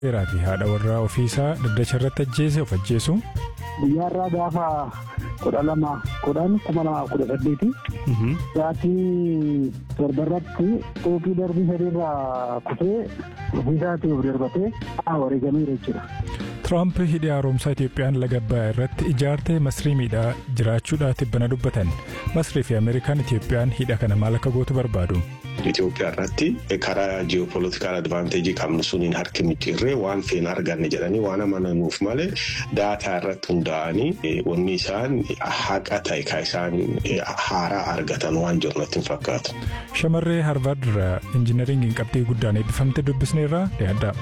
Seeraa fi haadha warraa ofiisaa dhaddacha irratti ajjeese of ajjeesu. Guyyaarraa gaafa kudha lama kudhan kuma lamaaf kudha saddeeti. Sa'aatii torbarratti xuuxii darbii sadiirraa kufee ofiisaatii of darbatee wareegameera jechuudha. Tiraamp hidhi haaromsaa Itiyoophiyaan laga Abbayyaa irratti ijaartee masrii miidhaa jiraachuudhaa tibbana dubbatan. Masrii fi Ameerikaan Itiyoophiyaan hidha kana maal akka gootu barbaadu. Itoophiyaa irratti karaa ji'opolitikaal advaanteejii qabnu suniin harki micciirree waan feena arganne jedhanii waan amananuuf malee daataa irratti hundaa'anii wanni isaan haqa ta'e kan isaan haaraa argatan waan jiru natti hin fakkaatu. Shamarree Harvard irraa injinaringiin qabxii guddaan eebbifamte dubbisneerraa dhiyaadha.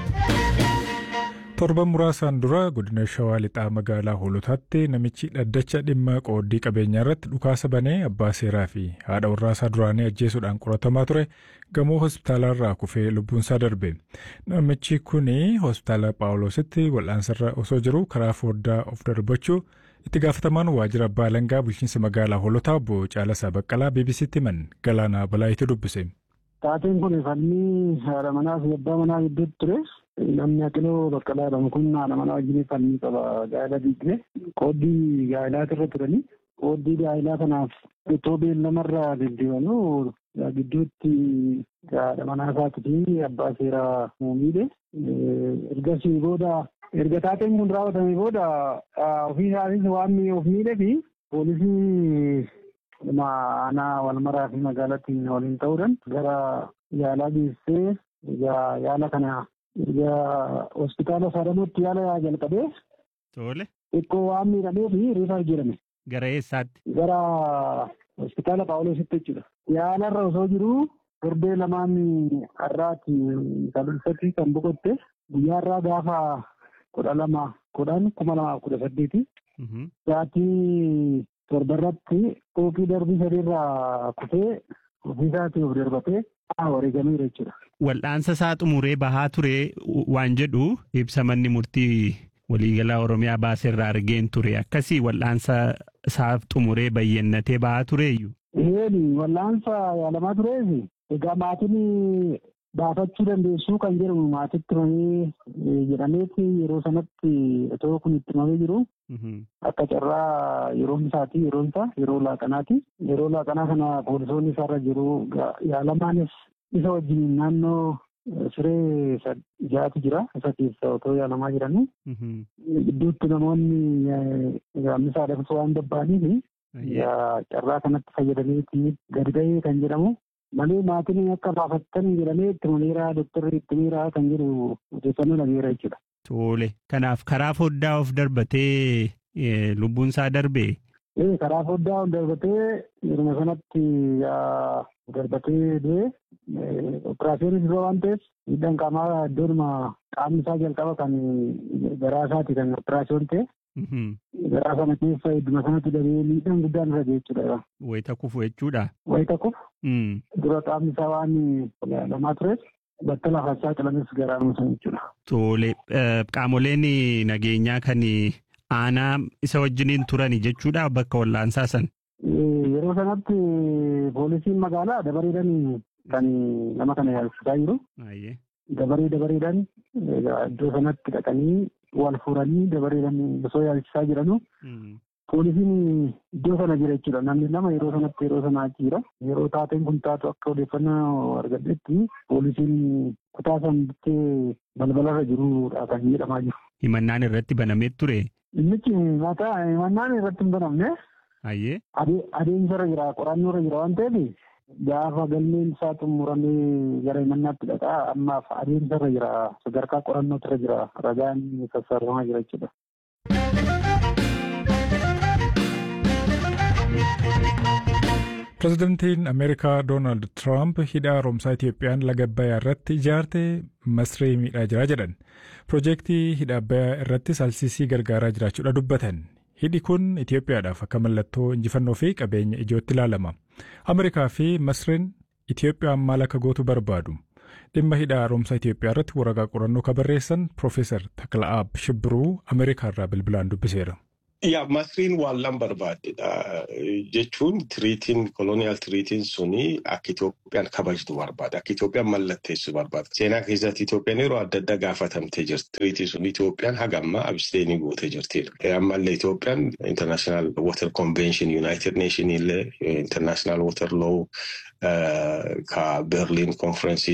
torban muraasaan dura godina shawaa lixaa magaalaa hoolotaatti namichi dhaddacha dhimma qooddii qabeenyaa irratti dhukaasa banee abbaa seeraa fi haadha warraasaa duraanii ajjeesuudhaan qoratamaa ture gamoo hospitaalaarraa kufee lubbuunsaa darbe namichi kun hospitaala paawuloositti wal'aansarra osoo jiru karaa fooddaa of darbachuu itti gaafatamaan waajjira abbaa alangaa bulchiinsa magaalaa hoolotaa obbo Caalasaa Baqqalaa BBC'tti himan galaanaa balaayitti dubbise. Taateen kun fannii haadha manaa fi abbaa manaa gidduutti ture. Namni Aqiloo Baqqalaa jedhamu kun haadha manaa wajjin fannii qaba gaa'ela diigdee qooddii gaa'ilaati irra turanii qooddii gaa'ilaa kanaaf itoo beellamarraa deddeebanuu gidduutti haadha manaa isaatii fi abbaa seeraa muummiidhe ergasii booda erga taateen kun raawwatamee booda ofii isaatis waan of miidhee fi poolisii aanaa walmaraa fi magaalatti waliin ta'uudhaan gara yaalaa geessee yaala kana erga hospitaala saadamuutti yaala jalqabee. Tole. Xiqqoo waan miidhamee fi riifaa jedhame. Gara eessaatti? Gara hospitaala Paawuloositti jechuudha. Yaalarra osoo jiru torbee lamaan har'aati kalulfatti kan boqotte guyyaarraa gaafa kudha lama kudhan kuma lamaaf kudha saddeeti. Sa'aatii torbarratti xuuxii darbii sadiirraa kufee ofiisaatii of darbatee wareegameera jechuudha. Wal'aansa isaa xumuree bahaa ture waan jedhu ibsa manni murtii waliigalaa Oromiyaa baaseerraa argeen ture akkasii wal'aansa isaa xumuree bayyannatee bahaa tureeyyu. Eeni wal'aansa yaalamaa tureefi egaa maatiin baafachuu dandeessuu kan jedhamu maatitti himamee jedhameeti yeroo sanatti otoo kun itti himamee jiru. Akka carraa yeroon isaatii yeroon isaa yeroo laaqanaati. Yeroo laaqanaa kana poolisoonni isaarra jiru yaalamaanis isa wajjin naannoo siree jaati jira. Isa keessa otoo yaalamaa jiranii. Gidduutti namoonni gaammisaa dhabsuu waan babba'aniif carraa kanatti fayyadameeti gadi ba'ee kan jedhamu. Malee maatiin akka baafattan jedhamee itti himameera doktorri itti himeera kan jedhu odeeffannoo dhageera jechuudha. Tole. Kanaaf karaa foddaa of darbatee lubbuun isaa darbee? Ee karaa foddaa of darbatee yeruma sanatti darbatee du'e operaasiyoonii dura waan ta'eef miidhaan qaamaa iddoonuma qaamni isaa jalqaba kan garaa isaati kan operaasiyoon ta'e. Garaa sana keessa idduma sanatti dabee miidhaan guddaan irra jechuudha. Wayita kufu jechuudha. Wayita kufu. Dura qaamni isaa waan lamaa tureef bakka lafaa saaxilames garaa sana jechuudha. Tole qaamoleen nageenyaa kan aanaa isa wajjiniin turan jechuudha bakka wal'aansaa san. Yeroo sanatti poolisiin magaalaa dabareedhaan kan nama kana yaalchisaa jiru. Dabaree dabareedhaan iddoo sanatti dhaqanii wal fuudhanii dabareedhaan osoo yaalchisaa jiranu. Poolisiin iddoo sana jira jechuudha. Namni lama yeroo sanatti yeroo sana achi jira. Yeroo taateen kun taatu akka odeeffannoo argadhetti poolisiin kutaa san bittee balbalarra jirudha kan jedhamaa jiru. Himannaan irratti banamee ture. Innichi mataa himannaan irratti hin banamne. Ayyee. Adeemsarra jira qorannoorra jira waan ta'eef gaafa galmeen isaa xumuramee gara himannaatti dhaqa ammaaf adeemsarra jira sadarkaa qorannootirra jira ragaan sassaabamaa jira jechuudha. Pireezidantiin Ameerikaa Doonaald Tiraamp hidha haaromsaa Itiyoophiyaan laga Abbayyaa irratti ijaarte masree miidhaa jira jedhan. Piroojeektii hidha Abbayyaa irrattis alsiisii gargaaraa jiraachuudha dubbatan. Hidhi kun Itiyoophiyaadhaaf akka mallattoo injifannoo fi qabeenya ijootti ilaalama. Ameerikaa fi Masreen Itiyoophiyaan maal akka gootu barbaadu. Dhimma hidha haaromsaa Itiyoophiyaa irratti waraqaa qorannoo kan barreessan Piroofeesar Takla'aab Shibbiruu Ameerikaa irraa bilbilaan dubbiseera. Yaa Masriin waan lan barbaaddedha jechuun tiriitiin koloniyaal tiriitiin suni akka Itoophiyaan kabajtu barbaada. Akka Itoophiyaan mallatteessu barbaada. Seenaa keessatti Itoophiyaan yeroo adda addaa gaafatamtee jirti. Tiriitii sun Itoophiyaan haga ammaa absteenii gootee jirti. Ammallee Itoophiyaan International Water Convention United Nation illee International Water Law ka Berlin Conference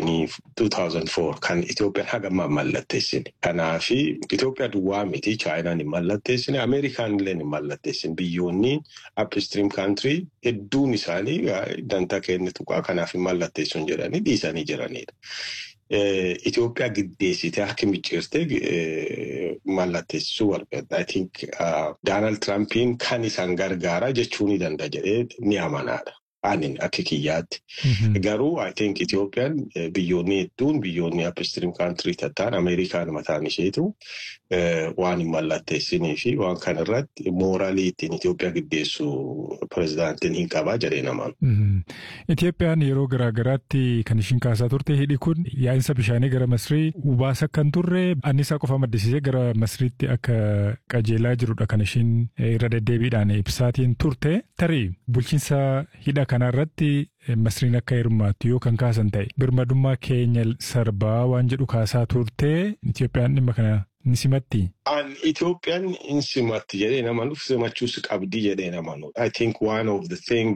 2004 kan Itoophiyaan haga ammaa mallatteessine. Kanaafi Itoophiyaa duwwaa miti Chaayinaan hin mallatteessine Ameerikaan illee hin mallatteessine biyyoonni upstream country hedduun isaanii dantaa kennitu kanaaf hin mallatteessuun jedhanii dhiisanii jiranidha. Itoophiyaa giddeessitee harki micciirtee mallatteessisuu barbaadda. I think Doonaald Tiraampiin kan isaan gargaara jechuu ni danda'a jedhee ni amanaadha. Anin akka kiyyaatti. Garuu I think Itoophiyaan biyyoonni hedduun biyyoonni upstream country tattaan Ameerikaan mataan isheetu waan hin mallatteessinii fi waan kana irratti mooraalii ittiin Itoophiyaa giddeessu pirezidaantiin hin qabaa jedhee namaan. Itoophiyaan yeroo garaa garaatti kan ishiin kaasaa turte hidhi kun yaa'insa bishaanii gara Masrii ubaasa kan turre annisaa qofa maddisiisee gara Masriitti akka qajeelaa jirudha kan ishiin irra deddeebiidhaan ibsaatiin turte tarii bulchiinsa hidha kanarratti Masriin akka hirmaattu yoo kan kaasan ta'e birmadummaa keenya sarbaa waan jedhu kaasaa turte Itoophiyaan dhimma kana ni simatti. An Itoophiyaan hin simatti jedhee nama nuuf simachuus qabdi jedhee nama nuuf. I think one of the thing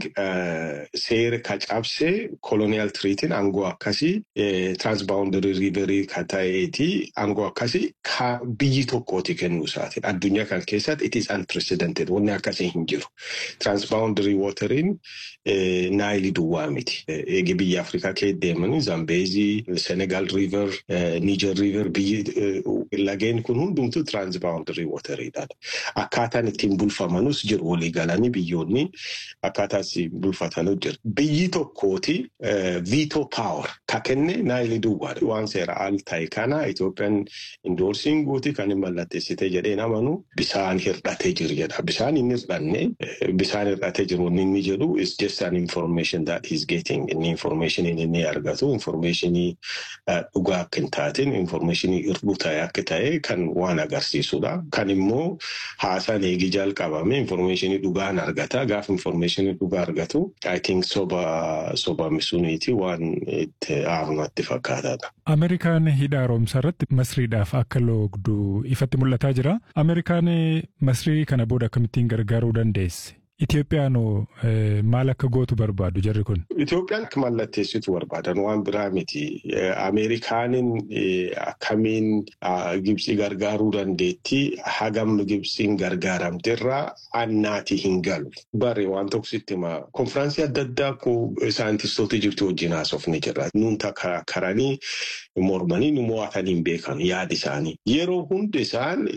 seera ka cabse colonial treaty aangoo akkasii transboundary riverii ka ta'eeti aangoo akkasii ka biyyi tokkooti kennuu isaati. Addunyaa kan keessatti it is unprecedented wanni akkasii hin jiru. Transboundary watering naayilii duwwaa miti. Eegi biyya Afrikaa kee deemanii Zambeezii, Senegal river, Niger river biyyi lageen kun hundumtu transboundary wateriidha. Akkaataan ittiin bulfamanus jiru walii galanii biyyoonni akkaataa ittiin bulfatanus jiru. Biyyi tokkooti veto power ka kenne naayilii duwwaadha. Waan seera al ta'e kana Itoophiyaan indoorsiin guuti kan hin mallatteessite jedhee namanu bisaan hir'atee jiru jedha. Bisaan hin hir'anne bisaan hir'atee jiru inni jedhu is just an information that he's getting. Inni information inni argatu informationii dhugaa akka hin taatin informationii irduu ta'e akka ta'e kan waan agarsiisudha. Kan immoo haasaan eegi jalqabame informationii dhugaan argata. Gaafa informationii dhugaa argatu I think soba soba suniiti waan itti aarnatti fakkaataadha. Ameerikaan hidha haaromsaa irratti masriidhaaf akka loogdu ifatti mul'ataa jira. Ameerikaan masrii kana booda akkamittiin gargaaruu dandeesse? Itoophiyaan maal akka gootu barbaadu jarri kun? Itoophiyaan akka mallatteessitu barbaadan waan biraa miti. Ameerikaanin akkamiin Gibxii gargaaruu dandeetti hagam Gibxiin gargaaramterraa annaati hin galu. Bare waan tokko sitti hima. Konfiraansii adda addaa ko saayintistoota Ijiptii wajjin haasofni jira. Nuun karanii mormanii nu mo'atanii hin beekan yaada isaanii. Yeroo hundi isaan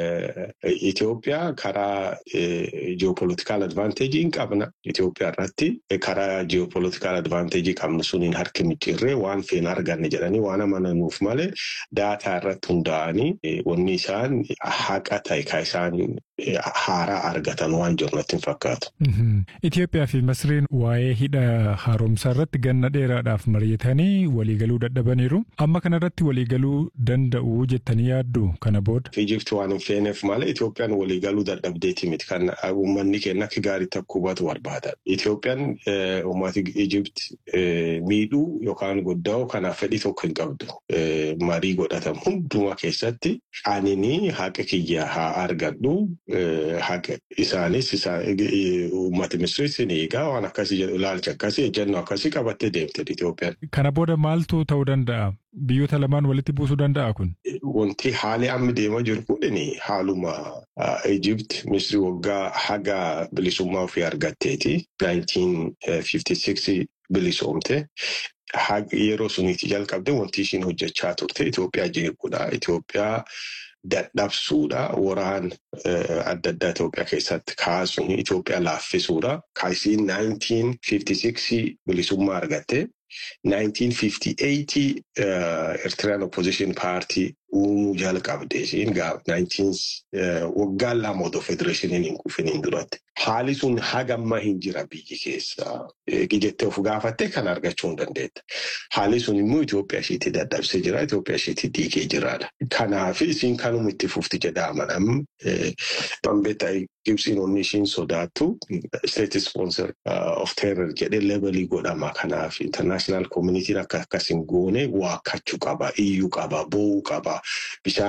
Itoophiyaa karaa ji'opolitikaal advaanteejii hin qabna. Itoophiyaa irratti karaa ji'opolitikaal advaanteejii qabnu suniin harki micciirree waan feena arganne jedhanii waan amananuuf malee daataa irratti hundaa'anii wanni isaan haqa ta'e kan isaan haaraa argatan waan jiru natti hin fakkaatu. Itoophiyaa fi Masriin waa'ee hidha haaromsaa irratti ganna dheeraadhaaf mari'atanii waliigaluu dadhabaniiru. Amma kanarratti waliigaluu danda'u jettanii yaaddu kana booda. Ijipti waan hin feeneef malee Itoophiyaan waliigaluu dadhabdeeti miti kan uummanni keenya akka gaariitti akka hubatu barbaada. Itoophiyaan uummati Ijipti miidhuu yookaan goddaa'u kanaaf fedhii tokko hin qabdu. Marii godhatamu hundumaa keessatti anini haqa kiyya haa argadhu. haqa isaanis uummata Misiriis ni eegaa waan akkasii jedhu ilaalcha akkasii ejjennoo akkasii qabattee deemte Itoophiyaan. Kana booda maaltu ta'uu danda'a? Biyyoota lamaan walitti buusuu danda'a kun? Wanti haali amma deemaa jiru kun haaluma Ijipti Misiri waggaa haga bilisummaa ofii argatteeti. 1956 bilisoomte. Yeroo suniiti jalqabde wanti ishiin hojjechaa turte Itoophiyaa jeequudha. Itoophiyaa dadhabsuudha waraan adda addaa Itoophiyaa keessatti kaasuun Itoophiyaa laaffisuudha. Kaasiin 1956 bilisummaa argatte. 1958 Eritrean Opposition Party uumuu jalqabde ishiin waggaan lama otoo federeeshiniin hin kufiniin duratti. Haali sun hagamma hin jira biyyi keessa. Jettee of gaafattee kan argachuu hin dandeetta. Haali sun immoo Itoophiyaa isheetti dadhabsee jira. Itoophiyaa isheetti diigee jiraadha. Kanaaf isiin kanuma itti fufti jedha amanam. Bambeetta Gibsiin onni ishiin sodaattu state sponsor of terror jedhee levelii godhama. Kanaaf international communitiin akka akkas hin goone waakkachuu qaba, iyyuu qaba, boo'uu qaba. Bishaan